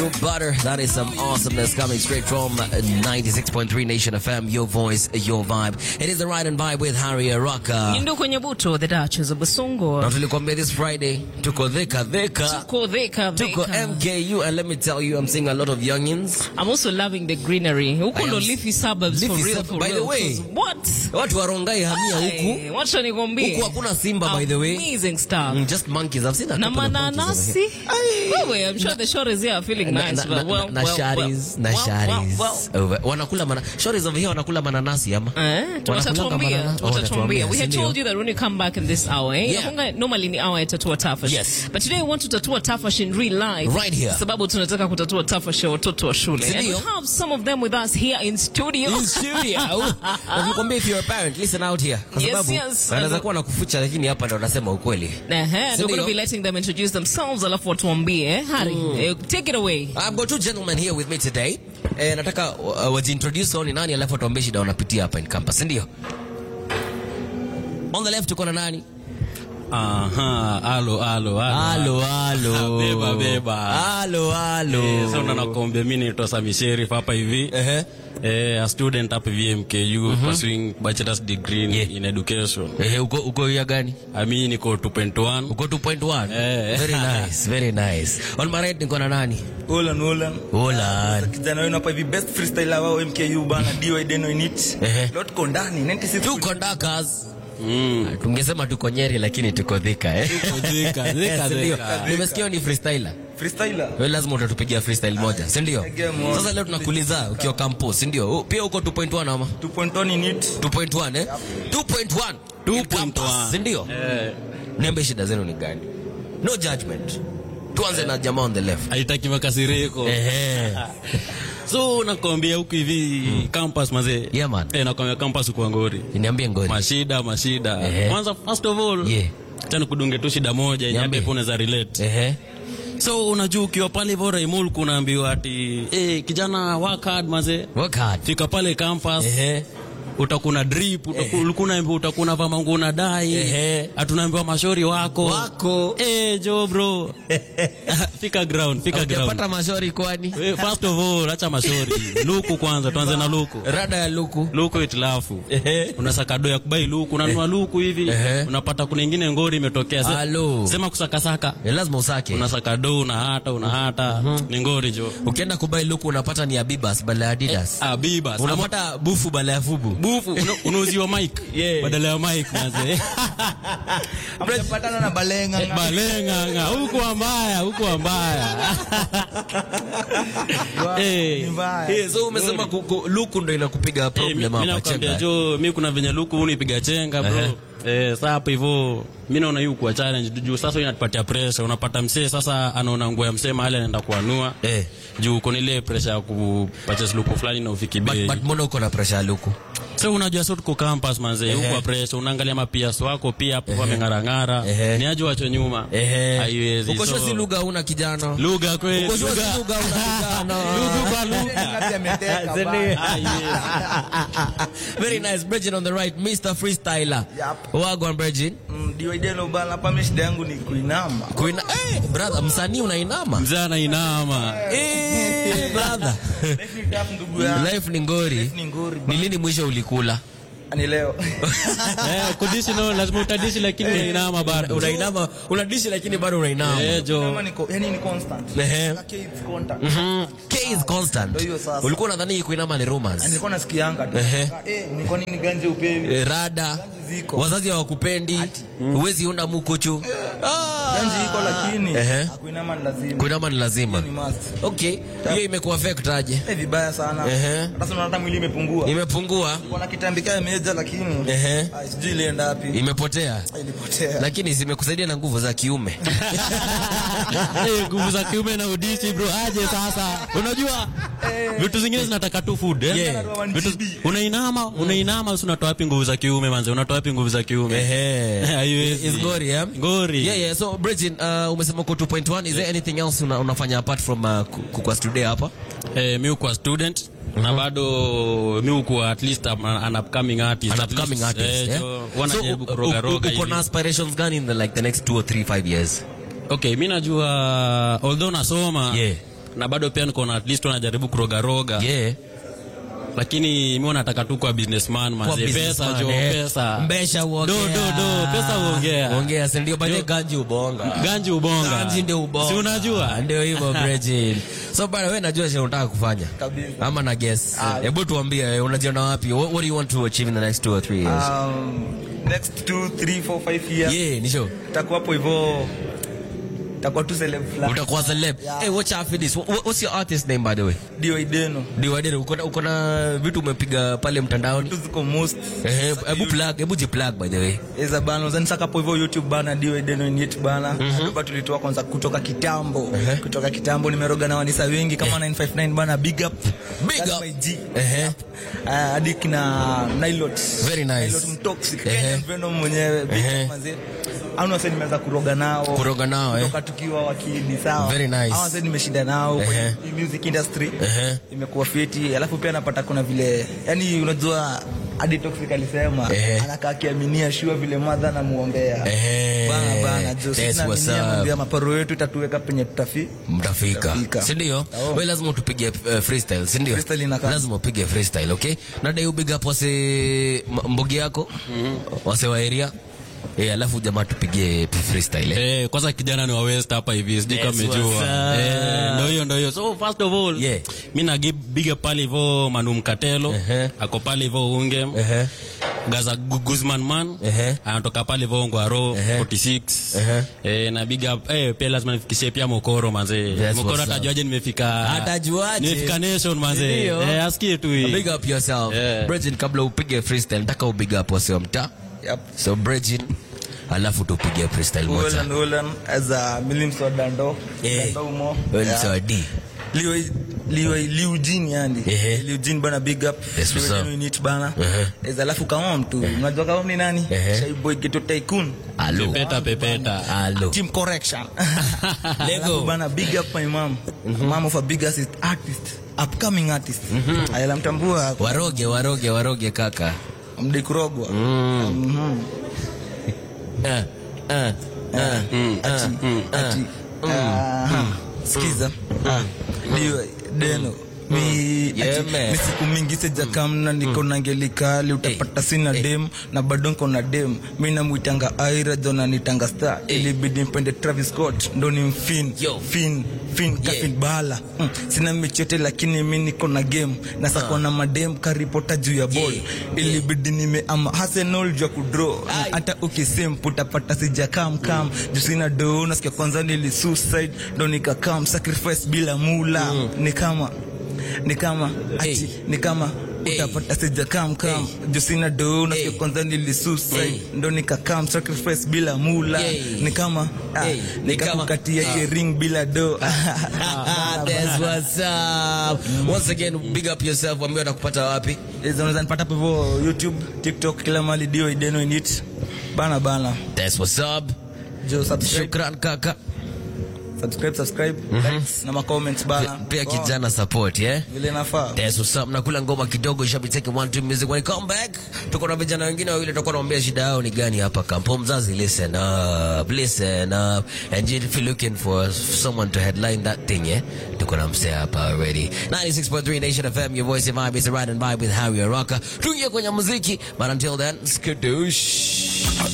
Butter, that is some awesomeness coming straight from 96.3 Nation FM, your voice, your vibe. It is the Ride and Vibe with Harry Araka. Nyindu kwenye buto, the Duchess of Basungo. Na tulikuambia this Friday, tuko dheka dheka. Tuko dheka Tuko dheka. MKU and let me tell you, I'm seeing a lot of youngins. I'm also loving the greenery. Huku I ndo am- leafy suburbs Leafy for real, sub- for by the real. way. 'Cause What? Watu warongai hamia huku. Ay, Wacha nikwambie. Huku hakuna simba by the way. Amazing stuff. Mm, Just monkeys. I've seen a Na couple of monkeys over mananasi. here. Wewe, I'm sure the shores here are feeling Na- nice. na- but na- well, na well, sharis, na well, well, sharis. well, well. Over- Wanakula mana shoris over here wanakula mananasi ama? Eh, Wanakulanga watatuambia banana- oh, watatuambia watatuambia, we had si ndio? told you that when you come back in this hour eh Yeah. inakuanga normally ni hour ya tatua tafash Yes. but today we want to tatua tafash in real life Right here. sababu tunataka kutatua tafash ya watoto wa shule Si and we ndio? have some of them with us here in studio In studio. Na tukwambia if you're a parent, listen out here. Kwa Yes, sababu yes. wanaweza kuwa na kufucha lakini hapa ndo wanasema ukweli. Ehe, and we're ndio? going to be letting them introduce themselves alafu watuambie eh Hari eh, take it away I've got two gentlemen here with me today. Eh, nataka uh, wajiintroduce wao ni nani alafu watuambie shida wanapitia hapa in campus, ndio? On the left tuko na nani? Aha, alo alo Halo halo. Beba, beba. Halo halo. Eh, so ndo nakwambia mimi naitwa Sami Sherif hapa hivi Ehe. eh, a student hapa VMKU pursuing bachelor's degree in, Yeah. in education. Ehe, uko uko ya gani? Ami niko 2.1 Uko 2.1? Eh. Very nice, very nice. On my right niko na nani? Olan Olan. Hola. Kijana wenu hapa hivi best freestyler wao MKU bana DY Deno in it. Ehe. Lot tuko ndani 96. Tuko Dakas. mm. Tungesema tuko Nyeri lakini tuko Thika eh. Thika, Thika, Si ndio? Thika. Nimesikia ni freestyler. freestyler. Wewe lazima utatupigia freestyle moja, si ndio? Pigia moja. Sasa leo tunakuuliza ukiwa campus, si ndio? U- Pia uko 2.1 ama? 2.1 in it. 2.1 eh? 2.1. 2.1. Si ndio? eh, Niambie shida zenu ni gani? No judgment. Tuanze na jamaa on the left. haitaki makasiriko Ehe. so nakwambia huku hivi campus mazee Yeah, man. eh, nakwambia campus uko ngori Niambie ngori. mashida mashida Ehe. kwanza first of all Yeah. tena kudunge tu shida moja yenye Niambie. hata ipo unaweza relate Ehe. so unajua ukiwa pale hivyo Raimul kunaambiwa ati eh, kijana work hard maze Work hard. fika pale campus Ehe. utakuna drip utaku- ulikuwa unaambiwa utakuna vama nguo na dai Ehe. atunaambiwa mashori wako Wako. eh jo bro fika ground fika ground Hujapata mashauri kwani? Eh, first of all acha mashori luku kwanza tuanze na luku Rada ya luku. luku itilafu Ehe. unasaka do ya kubai luku unanunua luku hivi Ehe. unapata kuna ingine ngori imetokea Se- Alo. sema kusakasaka Eh, lazima usake. unasaka do una hata una hata ni ngori jo Ukienda kubai luku unapata ni Abibas badala ya Adidas. abiba Unapata bufu badala ya fubu. bufu una- unauziwa mic Yeah. badala ya mic maze Amepatana na Balenga. balenga nga huko ambaya huko ambaya eh Ni mbaya. Eh, so umesema ku- ku- luku ndo inakupiga Eh, mi- problem mi hapa nakwambia chenga. jo mi kuna venye luku unipiga chenga bro Ehe. Eh, saa hapo hivyo mi naona hii kuwa challenge juu sasa hii inatupatia pressure unapata msee sasa anaona nguo ya msee mahali anaenda kuanua Eh. juu uko ile pressure ya kupurchase luku fulani na ufiki But, bei but mbona uko na pressure ya luku? so unajua so tuko campus manze Ehe. huko pressure unaangalia mapias wako pia hapo wameng'arang'ara Ehe. ni aje wacho nyuma Ehe. haiwezi Uko so sure si lugha una kijana. lugha kweli Uko sure si lugha lugha una kijana. lugha kwa lugha Ngapi ameteka Zeni. bana. Ah, yes. Very nice. Bridget on the right, Mr. Freestyler. Yep. Wagwan Bridget. Mm, DY Deno bana hapa mimi shida yangu ni kuinama. Kuina, eh, brother, msanii unainama. mzee anainama Eh, brother. Life ni tough ndugu yangu. Life ni ngori. Life ni ngori. Ni lini mwisho ulikula? Ni leo. eh kudishi no lazima utadishi lakini unainama bado Unainama, unadishi lakini bado unainama. eh jo Kama niko yani ni constant. Ehe. Kaka it's constant. Mhm. K is constant. Ndio hiyo sasa. Ulikuwa unadhani kuinama ni rumors. Nilikuwa nasikianga tu. Ehe. Eh, nilikuwa nini ganje upewi. Eh, rada ziko. wazazi hawakupendi huwezi unda mukuchu Ah. Ganje iko lakini Ehe. kuinama ni lazima. kuinama ni lazima Ni must. okay hiyo imekuwa affect aje Eh, vibaya sana. Ehe. Hata sasa unaona hata mwili imepungua. imepungua Kuna kitambika imeja lakini Ehe. ah, sijui ilienda wapi. imepotea Ilipotea. lakini zimekusaidia na nguvu za kiume Eh, nguvu za kiume na udishi bro aje sasa unajua vitu zingine zinataka tu food eh? Yeah. vitu, unainama unainama si unatoa wapi nguvu za kiume manze unatoa wapi nguvu za kiume Ehe. Haiwezi. It's ngori, eh? ngori Yeah, yeah. So, Bridget, uh, umesema uko 2.1. Is there anything else una, unafanya apart from uh, ku- kukua today hapa? eh, mi ukuwa student na bado mi ukuwa at least am- an upcoming artist An At upcoming least, artist, eh, yeah? so, So, wanajaribu u- kuroga u- roga uko na hivi. aspirations gani in the, like, the next two or three, five years? okay mi najua although nasoma Yeah. na bado pia niko na at least wanajaribu kurogaroga Yeah. lakini mi nataka tu kwa businessman Kwa manze pesa businessman, jo eh. pesa Mbesha uongea. Do, do, do, pesa uongea. Uongea, si ndio? By the way, Jo. ganji ubonga. ganji ubonga Ganji ndio ubonga. si unajua Ndio hivyo Bridget. So bana wewe najua sio unataka kufanya. Kabisa. Ama na guess. Hebu tuambie eh, unajiona wapi? What, what do you want to achieve in the next two or three years? Um, next 2 3 4 5 years yeah, ni sure. takuwa hapo hivyo takuwa tu celeb fulani Utakuwa celeb. Hey, watch out for this. What, what's your artist name by the way? dio ideno Diwadere, uko na uko na vitu umepiga pale mtandaoni? tu ziko most Eh, hebu plug, hebu jiplug by the way. eza bana uzani saka hapo hivyo youtube bana dio ideno init bana mm tulitoa kwanza kutoka kitambo Ehe. kutoka kitambo nimeroga na wanisa wengi kama 959 bana big up Big That's up. my G. Ehe. Ah, hadi kina Nilot. Very nice. Nilot mtoxic. Ehe. Kenyan Venom mwenyewe. Big Ehe. up manze. Hao wase nimeanza kuroga nao. Kuroga nao, eh. Kutoka tukiwa wakidi sawa. Very nice. Hao wase nimeshinda nao Ehe. kwenye hii music industry. Ehe. Imekuwa fiti. Alafu pia napata kuna vile yani unajua hadi toxic alisema Ehe. anakaa akiaminia shua vile madha namuombea. Ehe. Bana bana jo That's sisi what's naaminia up. mambo ya maparo yetu itatuweka penye tutafi. mtafika Mtafika. si ndio Oh. wewe lazima utupige uh, freestyle si ndio Freestyle inakaa. lazima upige freestyle okay na dai ubig up wase m- mbogi yako wase wa area eh alafu jamaa tupige p- freestyle eh. Eh, kwanza kijana ni wa west hapa hivi sijui kama That's what's umejua up. eh, ndo hiyo ndo hiyo so first of all Yeah. mi na biga pale hivyo manu mkatelo Ehe. ako pale hivyo unge Ehe. gaza Gu- guzman man Ehe. anatoka pale hivyo ngwaro Ehe. 46 Ehe. eh, na biga eh, pia lazima nifikishie pia mokoro manze That's mokoro what's up. atajuaje nimefika Atajuaje? nimefika nation manze Ndio. eh, asikie tu hii big up yourself Yeah. Bridget kabla upige freestyle nataka ubig up wase wa mtaa Yep. so Bridget alafu tupige freestyle moja Ulan ulan as a milim so dando. Eh. Dando umo. wewe ni Yeah. sawa D Liwa liwa liujin yani. Ehe. Liujin bana big up. Yes, what's up? Liwa unit bana. Ehe. Eza alafu kama mtu. Unajua kama ni nani? Ehe. Shy boy Geto Tycoon. alo pepeta pepeta alo Team correction. Lego. Alafu bana big up my mom. Mom of a big artist, artist. Upcoming artist. Ayala mtambua waroge waroge waroge kaka mdai kurogwa. eh eh eh Ati ati. Aha. Sikiza. Ndio deno. Mi, Yeah, ati, man. mi siku mingi sijakamna niko na ngelikali utapata sina dem na bado niko na dem mi namwitanga aira jona nitanga star ilibidi mpende Travis Scott ndo ni mfin Yo. fin fin kafin bala mm. sina michote lakini mi niko na game na sako na madem karipota juu ya ball Yeah. ilibidi nime ama Arsenal juu ya kudro Ai. hata ukisimp utapata sijakam kam juu sina do nasikia kwanza nili suicide ndo nikakam sacrifice bila mula ni kama ni kama ati Hey. ni kama Hey. utapata sijakam kam juu sina do nasikia Hey. kwanza nili suicide ndo nikakam sacrifice bila mula Hey. ni kama ah, Hey. Ni kama- nikakukatia ah. ye ring bila do That's what's up. Once again, big up yourself. Wambia watakupata wapi? Hizo unaweza nipata hapo hivyo YouTube, TikTok, kila mahali dio ideno in it. Bana bana. That's what's up. Jo subscribe, Shukran kaka. subscribe, subscribe, likes na ma comments bana. Pia Poa. kijana support, yeah? Vile nafaa. That's what's up. Nakula ngoma kidogo, shabi take one two music. When I come back, tuko na vijana wengine wawili tutakuwa naombea shida yao ni gani hapa kampo. Mzazi, listen up, listen up. And if you're looking for someone to headline that thing, yeah? Tuko na msee hapa already. 96.3 Nation FM, your voice of vibe is a ride and vibe with Harry Araka. Tuingie kwenye muziki, but until then, skadoosh.